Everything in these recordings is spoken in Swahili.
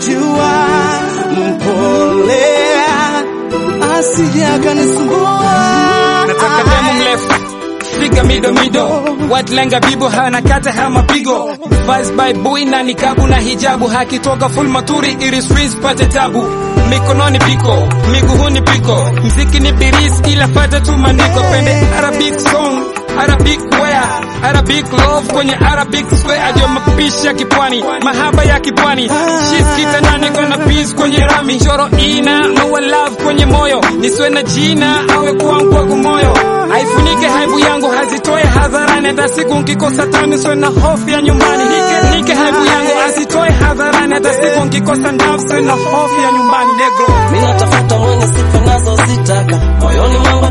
namjua mpole asije akanisumbua nataka demu mrefu figa mido mido white lenga bibo hana kata hama pigo vice by boy na nikabu na hijabu hakitoka full maturi ili streets pate tabu mikononi piko miguuni piko mziki ni biris ila fata tu maniko pende arabic song Arabic wear, Arabic love kwenye Arabic square ajo mapishi ya kipwani, mahaba ya kipwani, shit kitandani kona peace kwenye rami, choro ina maua love kwenye moyo, niswe na jina awe kwangu wangu moyo, haifunike haibu yangu hazitoe hadharani, hata siku nkikosa tani swe na hofu ya nyumbani, nike nike haibu yangu azitoe hadharani, hata siku nkikosa ndafu swe na hofu ya nyumbani, negro Mimi natafuta mwenye sifa nazo zitaka moyoni mwangu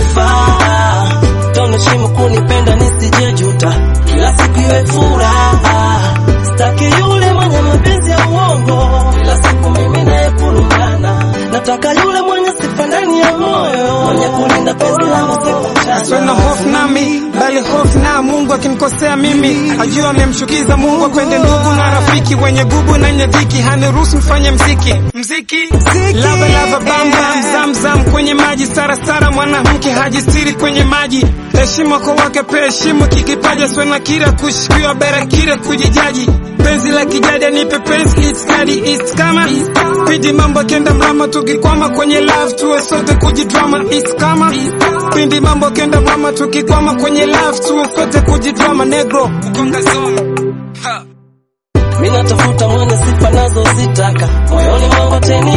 atenifaa toneshimu kunipenda nisijejuta kila siku iwe furaha sitaki yule mwenye mapenzi ya uongo kila siku mimi naye kulungana nataka yule mwenye sifa ndani ya moyo mwenye kulinda penzi langu siku Sio na hofu nami bali hofu na Mungu akinikosea mimi ajua amemshukiza Mungu akwende ndugu na rafiki wenye gubu na nyadhiki haniruhusu mfanye mziki mziki lava lava bam bam zam zam kwenye maji stara stara mwanamke hajistiri kwenye maji heshima kwa wake pe heshima kikipaja sio na kira kushikiwa bera kira kujijaji penzi la kijadi nipe penzi it's kadi it's kama pidi mambo kenda mrama tukikwama kwenye love tuwe sote kujidrama it's kama pindi mambo kenda mrama tukikwama kwenye love tuwe sote kujidrama negro ukonga zone ha. Mimi natafuta mwenye sifa nazo zitaka moyoni mwangu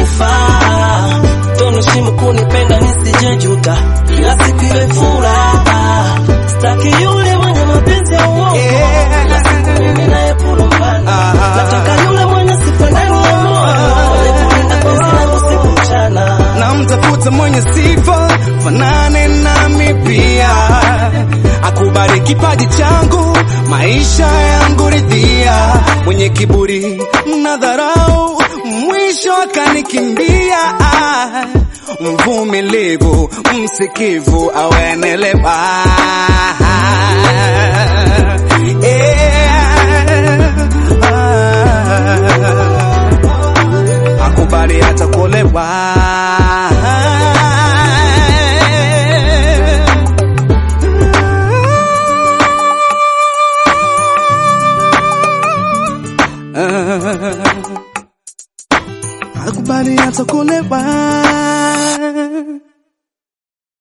atenifaa toneshimu kunipenda nisijejuta kila siku iwe furaha sitaki yule mwenye mapenzi ya uongo kila siku mimi naye kulumbana nataka yule mwenye sifa ndani ya moyo mwenye kulinda penzi langu siku mchana namtafuta mwenye sifa fanane nami pia akubali kipaji changu maisha yangu ridhia mwenye kiburi na dharau mwisho akanikimbia mvumilivu msikivu awenelewa